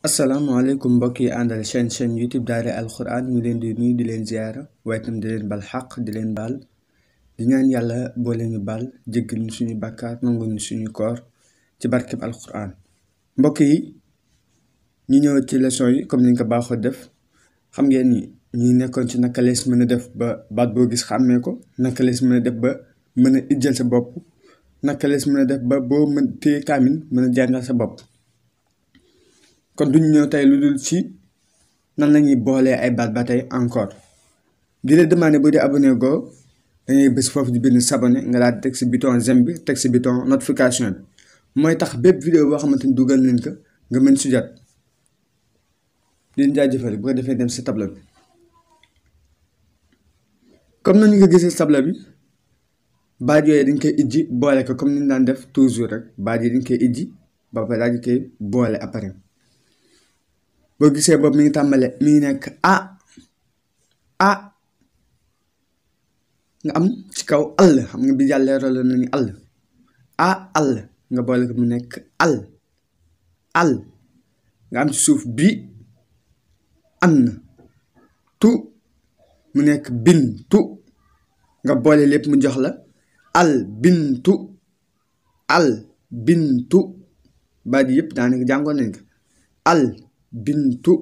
asalaamaaleykum mbokk yi àndal chaîne chaîne youtube daara alquran ñu leen di nuyu di leen ziyaara waaye itam di leen bal xaq di leen baal di ñaan yàlla boo leen ñu baal jéggal ñu suñu bàkkaar nangu ñu suñu koor ci barkeb alquran mbokk yi ñu ñëw ci leçon yi comme niñ ko baaxoo def xam ngeen ni ñi nekkoon ci naka lees mën a def ba baat boo gis xàmmee ko naka lees mën a def ba mën a ijjal sa bopp naka lees mën a def ba boo mën téye kaamin mën a jàngal sa bopp kon duñu ñëw tey lu dul ci nan lañuy boolee ay baat ba tey encore di la demandé bu dee abonné goo dangay bés foofu di bind s'abonné nga daal di teg si bouton j'aime bi teg si bouton notification bi mooy tax bépp vidéo boo xamante ni dugal nañ ko nga mën si jot di leen jaajëfal bu ko defee dem si tableau bi comme nañu ko gisee tableau bi baat yooyu dañ koy ijji boole ko comme ni ñu daan def toujours rek baat yi dañ koy ijji ba pare daal di koy boole après boo gisee boobu mi ngi tàmbale mi ngi nekk a a nga am ci kaw àll xam nga bi jàllee rolo nañu àll a àll nga boole ko mu nekk al al nga am ci suuf bi an tu mu nekk bin tu nga boole lépp mu jox la al bintu al bintu baat yi yëpp daanaka jàngoon nañ ko al bintu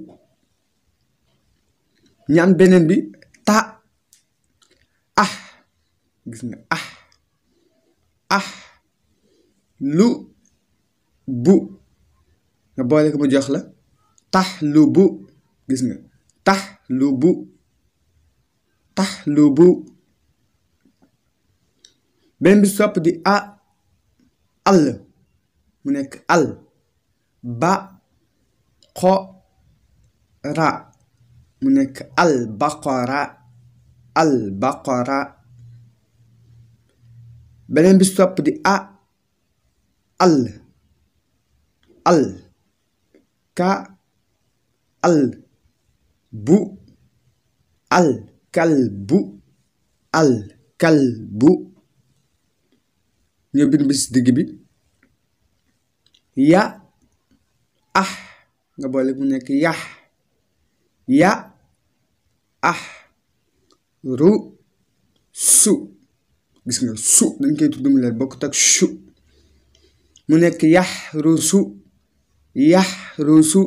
ñaan beneen bi ta ah gis nga ah ah lu bu nga boole ko mu jox la tax lu bu gis nga tax lu bu tax lu bu beneen bi sopp di a àll mu nekk al ba xo ra mu nekk al baqara al baqara beneen bi sopp di a al al ka al bu al kal bu al kal bu ñoo bind bi si digg bi ya ah nga boole mu nekk yax ya ah ru su gis nga su dañ koy tudd mu leen bokkut ak su mu nekk yax ru su yax ru su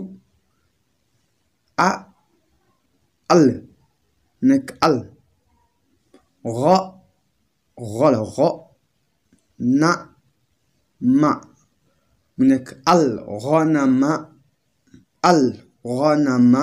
a al nekk al ro xolo xo na ma mu nekk al xonama al xonama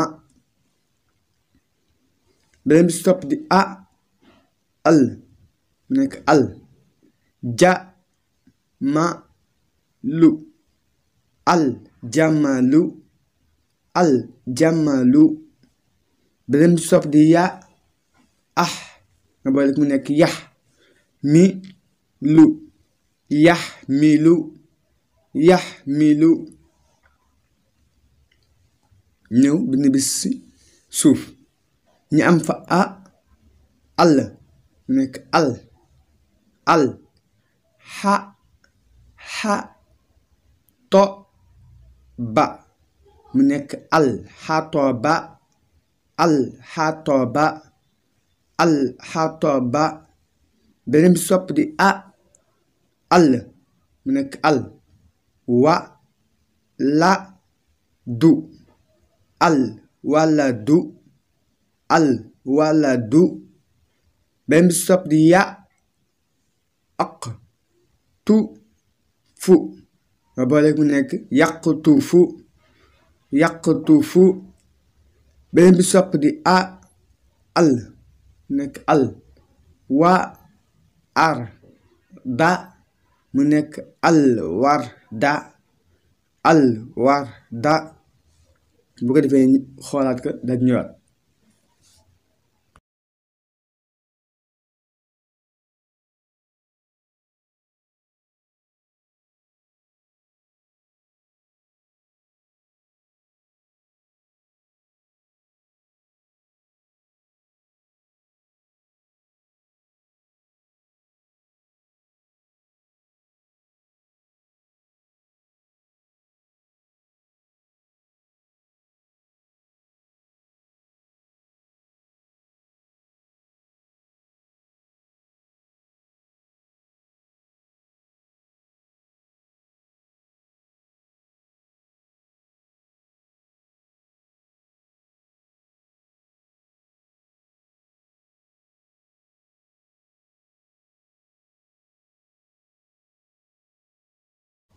beneen bi si topp di a al mu nekk al ja ma lu al jamalu al jamalu beneen bi si topp di ya ah nga boole mu nekk yax mi lu yax mi lu yax mi lu ñëw bind bis si suuf ñi am fa a àll mu nekk al al xa xa to ba mu nekk al xato ba al xato ba al xato ba beneen bi sopp di a àll mu nekk al wa la du al wala du al wala du beneen bi sopp di ya aq tu fu nga boole mu nekk yàqtu fu yàqtu fu beneen bi sopp di a al mu nekk al wa ar da mu nekk al war da al war da bu ko defee xoolaat ko dañ ñëwaat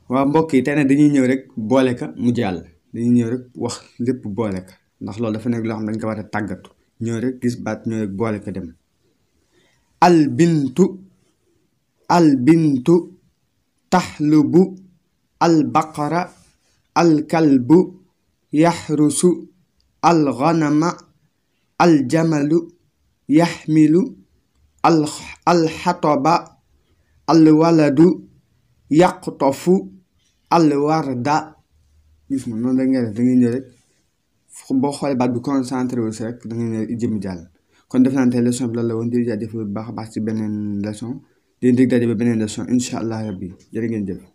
waaw mbokk yi tey nag dañuy ñëw rek boole ka mu jàll dañuy ñëw rek wax lépp boole ka ndax loolu dafa nekk loo xam ne dañ ko war a tàggatu ñëw rek gis baat ñëw rek boole ko dem al bintu al bintu taxlubu al baqara al kalbu yaxrusu al ganama al jamalu yaxmilu al al xatoba al waladu yaqtofu al warda gis nga noonu da ngay def da ngay ñëw rek boo xoolee baat bi concentré wu si rek da ngay ñëw jëm jàll kon def naa tey leçon bi loolu la woon di jaajëfal bu baax a baax ci beneen leçon di dig daje ba beneen leçon incha allah rabbi jërë ngeen jëf